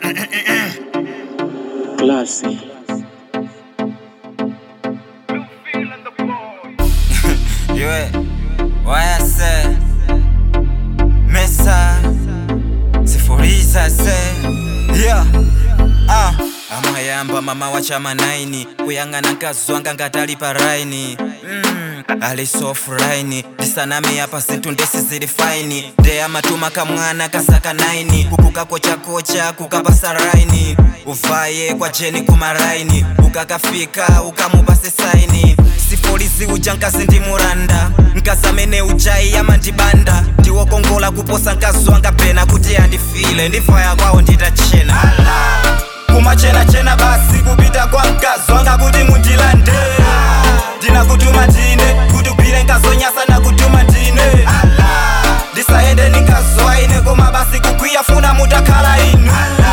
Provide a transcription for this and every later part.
Classy. Yue, wayase Mesa Sifuriza se Yeah Ah amayamba mama wa chama naini kuyang'ana nkazwanga ngatali pa raini mm, alisofuraini ndisaname apa zinthu ndesi zili faini ndeya matuma kamwana kasaka naini kukukakochakocha kukapasa raini uvaye kwa jeni kumaraini ukakafika ukamupase saini sifolizi uja nkazi ndi muranda nkazamene ujayi amandibanda ndiwokongola kuposa nkazwanga pena kuti andifile ndifaya kwawo nditachena kumachenachena basi kupita kwa mkazwanga kuti mundilande ndinakutuma ndine kuti ugwire nkazonyasa nakutuma ndine ndisaende nikazwa ine koma basi kugwiya funa mutakhala inu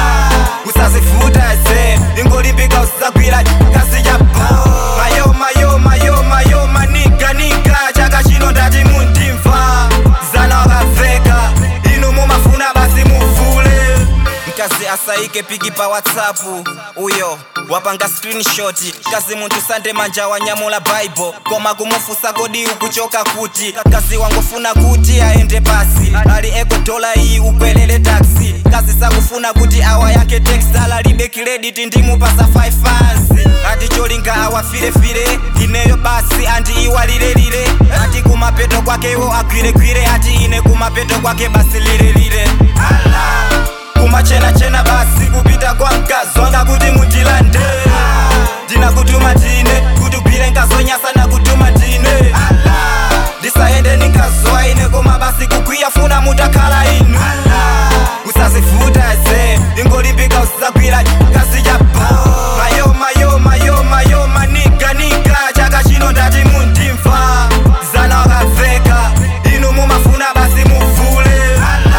usazivuta ze ingolimbika usagwira kazi chapo mayo mayo mayo mayo maniga niga chaka chino ndati mundimva zana wakaveka inu mumafuna basi muvule mkazi asaike piki pa whatsapp uyo wapanga screenshot kazi munthu sande manja wanyamula bible koma kumufusa kodi ukuchoka kuti kazi wangofuna kuti aende pasi ali eko dola iyi ukwelele taxi kazi sakufuna kuti awa yake textala alibe credit ndimupasa 5 fans ati cholinga awafirefire ineyo basi andi iwalilelile ati kumapeto kwakewo agwiregwire ati ine kumapeto kwake basi lilelile Allah kumachenachena basi kupita kwa mkazwanga kuti mundilande ndinakutuma ndine kuti ugwire nkazonyasa nakutuma ndine ndisaende nikazwa ine koma basi kugwiya funa mutakhala inu usazivuta ze ingolimbika usagwira kazi chapo mayo mayo mayo mayo maniga niga chaka chino ndati mundimva zana wakaveka inu mumafuna basi muvule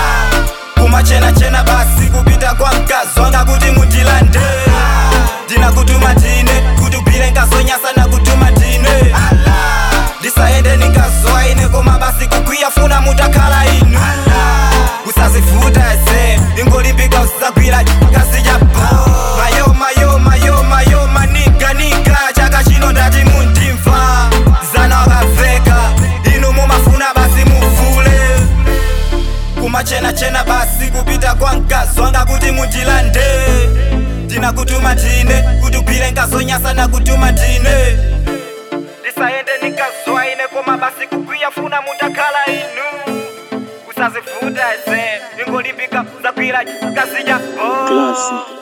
kumachenachena basi kupita kwa mkazwanga kuti mundilande ndinakutuma ndine kuti ugwire nkazonyasa nakutuma ndine ndisaende nikazwa ine koma basi kugwiya funa mutakhala inu usazivuta ze ingolimbika usagwira kazi chapo mayo mayo mayo mayo maniga niga chaka chino ndati mundimva zana wakaveka inu mumafuna basi muvule kumachenachena basi kupita kwa mkazwanga kuti mundilande ndinakutuma ndine kuti ugwire nkazonyasa nakutuma ndine ndisaende nikazwa ine koma basi kugwiya funa mutakhala inu usazivuta ze ingolimbika usagwira kazi chapo Classy.